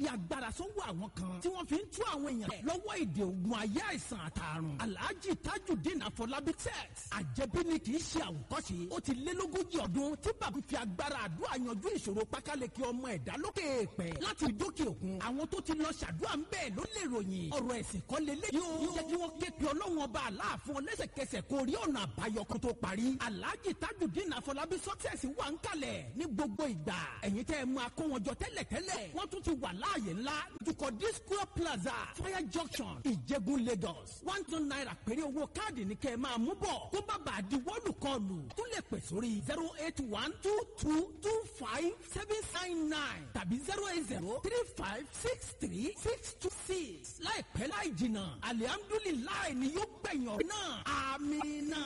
ní agbára sọ́wọ́ àwọn kan tí wọ́n fi ń tú àwọn èèyàn lọ́wọ́ èdè ogun ayé àìsàn àtàrùn alhaji tajudeen afọlábí tex àjẹbí ni kì í ṣe àwòkọ́ṣe ó ti lé lógójì ọdún tí bàbá fi agbára àdúrà yanjú ìṣòro pákáleke ọmọ ẹ̀dá lókè èèpẹ̀ láti dókè òkun àwọn tó ti lọ ṣàdúrà ń bẹ́ẹ̀ ló lè ròyìn ọ̀rọ̀ ẹ̀sìn kan lélẹ̀ yóò jẹ́ kí wọ́n ké pe ọlọ́run ọba aláàfin ọlẹ́sẹ̀kẹsẹ̀ kó rí ọ̀nà àbáyọ kó tó parí alhaji tajudeen afọlábí success wà ń kalẹ̀ ní gbogbo ìgbà ẹ̀yin tẹ́ ẹ máa kó wọn jọ tẹ́lẹ̀tẹ́lẹ̀ wọ́n tún ti wà láàyè ńlá dukọ disco plaza fire junction ìjẹ̀bú lagos one two naira péré owó káàdì ní kẹ́ ẹ máa mú bọ̀ kó bá bàa di wọ́ọ̀lù kọlù tún lè pè sórí zero eight one two two two five seven nine nine tàbí zero eight zero three five six three six two six láìpẹ́ láì jìnnà alihamdulilayi ni yóò gbẹ̀yìn ọ̀rọ̀ náà amina.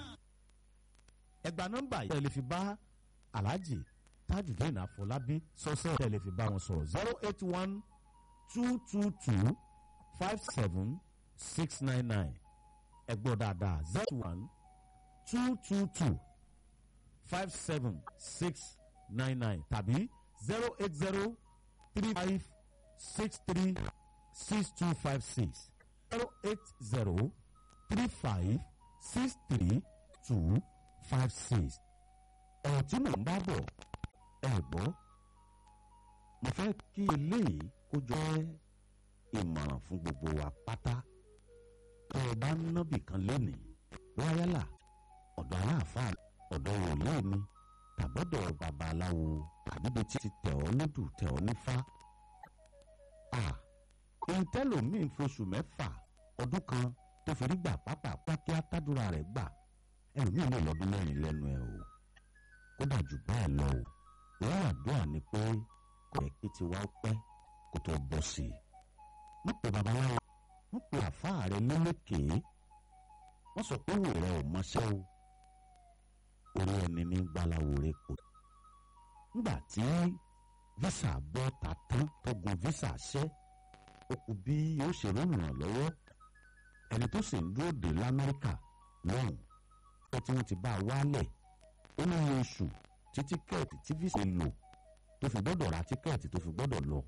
ẹgbà nọ́mbà yìí ẹ lè fi bá alhaji tajudeen afọlábí sọ́sẹ́ ẹ lè fi bá wọn sọ̀rọ̀ zero eight one two two two five seven six nine nine ẹ gbọ́ dáadáa zero one two two two five seven six nine nine tàbí zero eight zero three five six three six two five six zero eight zero three five six three two five six ọ̀rọ̀ tí mò ń bá bọ̀ ẹ gbọ́ mo fẹ́ kí eléyìí kó jẹ́ ìmọ̀ràn fún gbogbo wa pátá tó o bá ń nábì kan lénìí wáyálà ọ̀dọ̀ aláàfáà ọ̀dọ̀ wòlíì ni tàbọ̀dọ̀ babaláwo àbíbi tí ti tẹ̀ ọ́ lódù tẹ̀ ọ́ nífá. à ohun tẹ́lòmíì ń foṣù mẹ́fà ọdún kan tó fi rí gbà pápá kí átádúrà rẹ̀ gbà ẹlòmíì lè lọ́dún mẹ́rin lẹ́nu ẹ̀ o kódà jù bẹ́ẹ̀ lọ o wọ́n àdúrà ni pé kò yẹ kí tiwa pẹ́ kó tó bọ́ sí i. wọ́n pe babaláwo wọ́n pe àfáà rẹ lélẹ́kèé wọ́n sọ pé wò rẹ ò mọṣẹ́ o orí ẹni ní gbalawo rẹ kò. nígbà tí visa bọ́ ta tán tó gun visa ṣẹ́ ó kù bí yóò ṣe ròyìn lọ́wọ́ ẹni tó sì ń dúró dé lamẹ́ríkà lọ́hùn ó tí wọ́n ti bá a wálẹ̀ ó ní iye oṣù tí tíkẹ́ẹ̀tì tí visa lò tó fi gbọ́dọ̀ ra tíkẹ́ẹ̀tì tó fi gbọ́dọ̀ lọ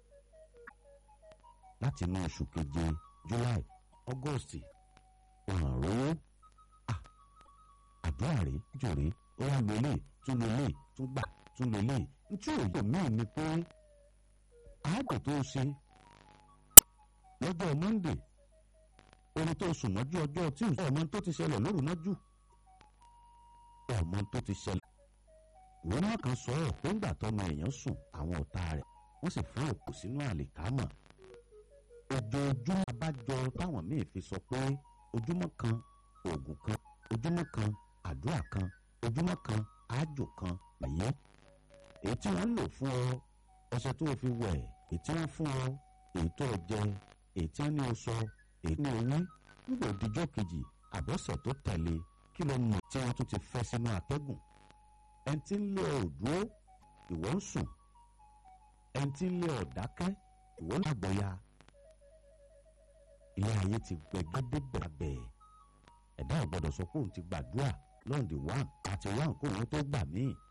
láti inú oṣù keje july august ọ̀hún rówó àdúrà rèé jòrè ó wá lo ilé tún lo ilé tún gbà tún lo ilé ntí òye míì ni pé àádọ́ tó ṣe lọ́jọ́ monday orin tó sùn mọ́jú ọjọ́ tuesday ọmọ tó ti ṣẹlẹ̀ lóru mọ́jú ọmọ tó ti ṣẹlẹ̀ ìwé náà kan sọ ọ́ pé ńgbà tọ́mọ èèyàn sùn àwọn ọ̀tá rẹ̀ wọ́n sì fún òkú sínú àlìkámọ̀ ojoojúmọ́ abájọ táwọn míì fi sọ pé ojúmọ́ kan oògùn kan ojúmọ́ kan àdúrà kan ojúmọ́ kan àjò kan nìyẹn èyí tí wọ́n ń lò fún ọ ọṣẹ tó o fi wẹ̀ èyí tí wọ́n fún ọ èyí tó o jẹ èyí tí wọ́n ní o sọ èyí ní o ní nígbà òdìjọ́ kejì àbọ̀sẹ̀ tó tẹ̀lé kí ló mọ̀ tí wọ́n tún ti fẹ́ sínú atẹ́gùn ẹni tí ń lé ọ dúró ìwọ ń sùn ẹni tí ń lé ọ dákẹ́ ìwọ ń àgbọ̀ya ilé ayé ti gbẹgẹdẹ bẹ̀rẹ̀ ẹ̀dá ò gbọ́dọ̀ sọ pé òun ti gbàdúrà lọ́ọ̀dì one àti one kó òun tó gbà míì